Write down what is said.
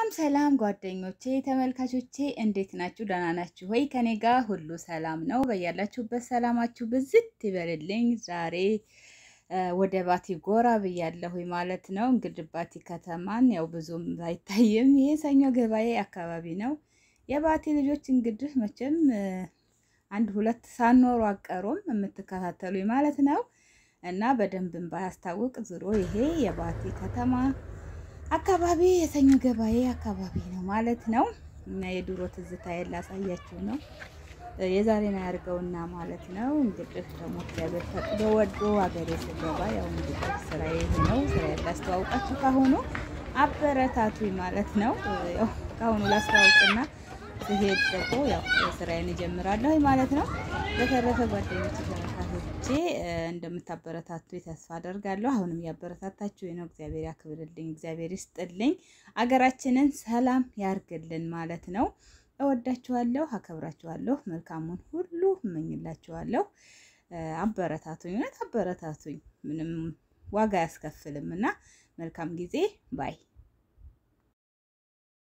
ሰላም ጓደኞቼ ተመልካቾቼ እንዴት ናችሁ? ደህና ናችሁ ወይ? ከኔ ጋር ሁሉ ሰላም ነው። በያላችሁበት ሰላማችሁ ብዝት ይበልልኝ። ዛሬ ወደ ባቲ ጎራ ብያለሁኝ ማለት ነው። እንግዲህ ባቲ ከተማን ያው ብዙም አይታይም። ይሄ ሰኞ ገበያ አካባቢ ነው። የባቲ ልጆች እንግዲህ መቼም አንድ ሁለት ሳኖሩ አቀሩም የምትከታተሉኝ ማለት ነው እና በደንብም ባያስታውቅ ዝሮ ይሄ የባቲ ከተማ አካባቢ የሰኞ ገበያ አካባቢ ነው ማለት ነው። እና የድሮ ትዝታ ላሳያችሁ ነው የዛሬን አያርገውና ማለት ነው። እንግዲህ ደግሞ እግዚአብሔር ፈቅዶ ወዶ ሀገሬ ስገባ ያው እንግዲህ ስራዬ ይሄ ነው። ስራዬ ላስተዋውቃችሁ ካሁኑ አበረታቱኝ ማለት ነው። ያው ካሁኑ ላስተዋውቅና ስሄድ ደግሞ ያው ስራዬን እጀምራለሁ ማለት ነው። በተረፈ ጓደኞች ተመልካቾቼ እንደምታበረታቱ ተስፋ አደርጋለሁ። አሁንም ያበረታታችሁ ነው። እግዚአብሔር ያክብርልኝ፣ እግዚአብሔር ይስጥልኝ፣ አገራችንን ሰላም ያርግልን ማለት ነው። እወዳችኋለሁ፣ አከብራችኋለሁ። መልካሙን ሁሉ እመኝላችኋለሁ። አበረታቱኝ፣ እውነት አበረታቱኝ። ምንም ዋጋ አያስከፍልም እና መልካም ጊዜ ባይ